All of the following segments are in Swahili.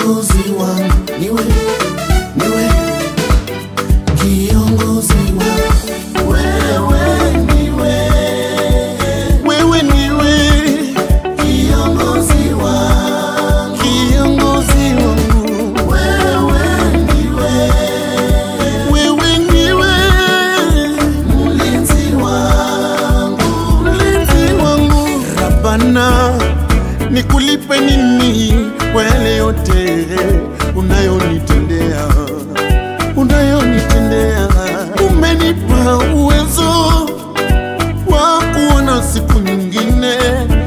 kiongozi wangu niwe niwe kiongozi wangu wewe niwe wewe niwe kiongozi wangu kiongozi wangu, wewe niwe wewe niwe mlinzi wangu mlinzi wangu. Rabana, nikulipe nini kwa yale yote unayonitendea, unayonitendea? Umenipa uwezo wa kuona siku nyingine,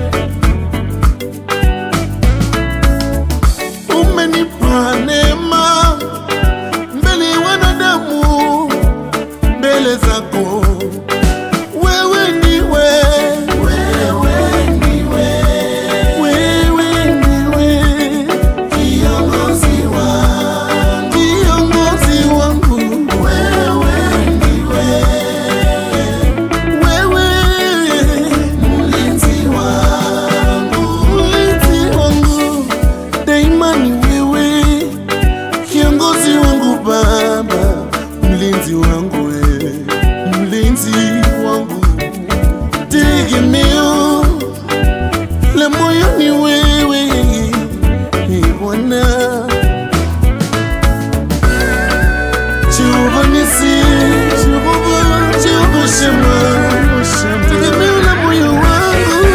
umenipa neema mbele ya wanadamu, mbele zako wewe ndiwe wewe niwe wewe ndiwe kiongozi wangu kiongozi wangu, wewe niwe wewe mlinzi wangu mlinzi wangu, daima ni wewe kiongozi wangu, Baba mlinzi wangu, wewe mlinzi wangu, tegemeo la moyo ni wewe Ee Bwana. Jehova Nisi, Jehova, Jehova Shema, tegemeo la moyo wangu.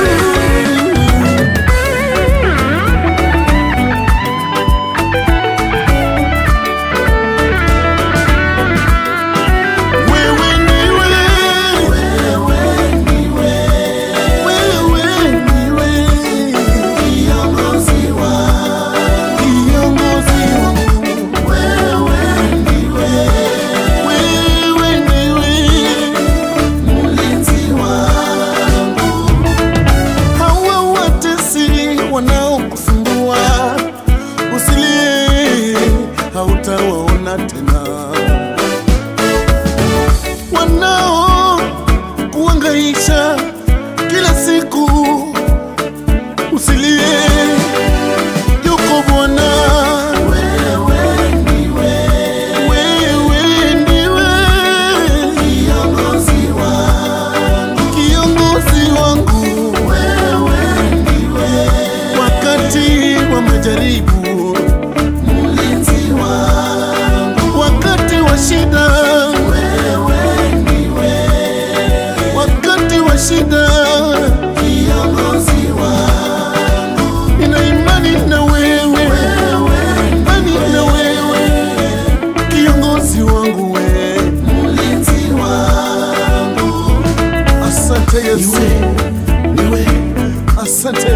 Wewe ndiwe, wewe niwe wewe ndiwe kiongozi wangu kiongozi wangu, wewe niwe wewe ndiwe mlinzi wangu hawa watesi wanaokusumbua, usilie, hautawaona tena. Wanao kuangaisha kila siku, usilie, yuko Bwana. wewe niwe Wewe ndiwe kiongozi wangu kiongozi wangu wewe niwe wakati wa majaribu, mlinzi wangu wakati wa shida, wewe niwe wakati wa shida, kiongozi wangu nina imani na wewe, imani na wewe, kiongozi wangu wewe. mlinzi wangu Asante Yesu, niwe asante